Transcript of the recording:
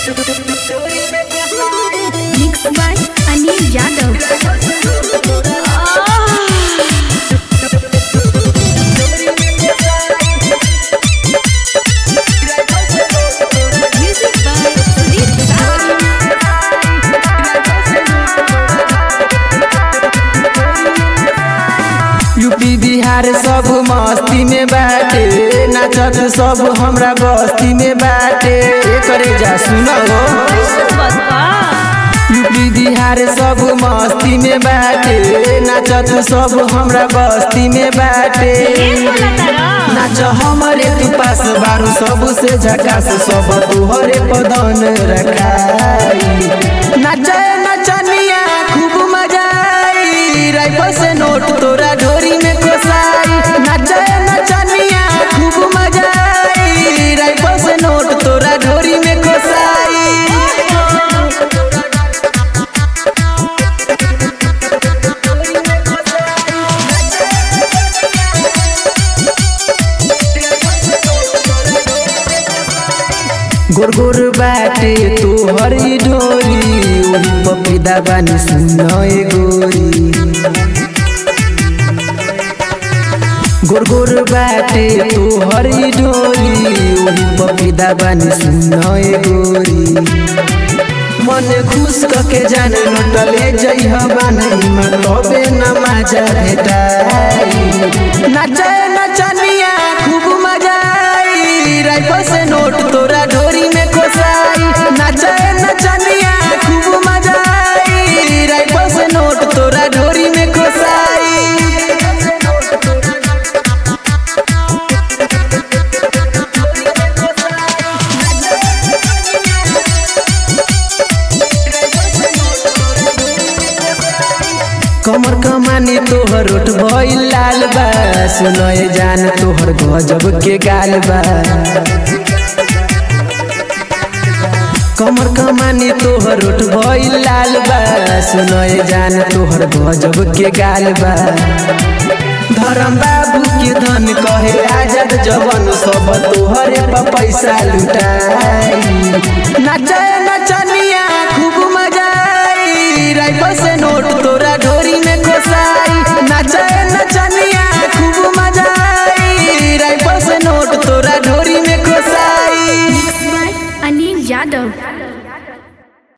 Mixed by Anil Yadav. Music by Sudeep Sagar. UP Bihar सब मस्ती में बाटे नाचत सब हमरा बस्ती में बाटे करे जा सुनो यूपी बिहार सब मस्ती में बाटे नाचत सब हमरा बस्ती में बाटे नाच हमरे तू पास बारू सब से झकास सब तुहरे पदन रखाई नाच नचनिया खूब मजा आई राइफल से नोट तोरा ढोरी में कोसाई नाच नचनिया खूब मजा आई राइफल से नोट तोरा ढोरी में कोसाई गोर गोर बाटे तू हरी ढोरी ओही पपीदा बानी सुन ए गोरी गोर गोर बाटे तू हरी ढोरी ओही पपीदा बानी सुन ए गोरी मन खुश कके जाने लुटले जई हवानी में तबे न मजा भेटाई नाचे नचनिया खूब मजा आई राइफल से नोट तोरा ढोरी में कोसाई नाचे नचनिया खूब मजा आई राइफल से नोट तोरा ढोरी में कोसाई कमर कमानी तोहर ओठ भइल लाल बा सुनए जान तोहर गजब के गाल बा कमर कमानी तोहर ओठ भइल लाल बा सुनए जान तोहर गजब के गाल बा धर्म बाबू के धन कहे आजाद जवन सब तोहरे पर पैसा लुटाई नाचे नचनिया खूब मजा आई राइफल से नोट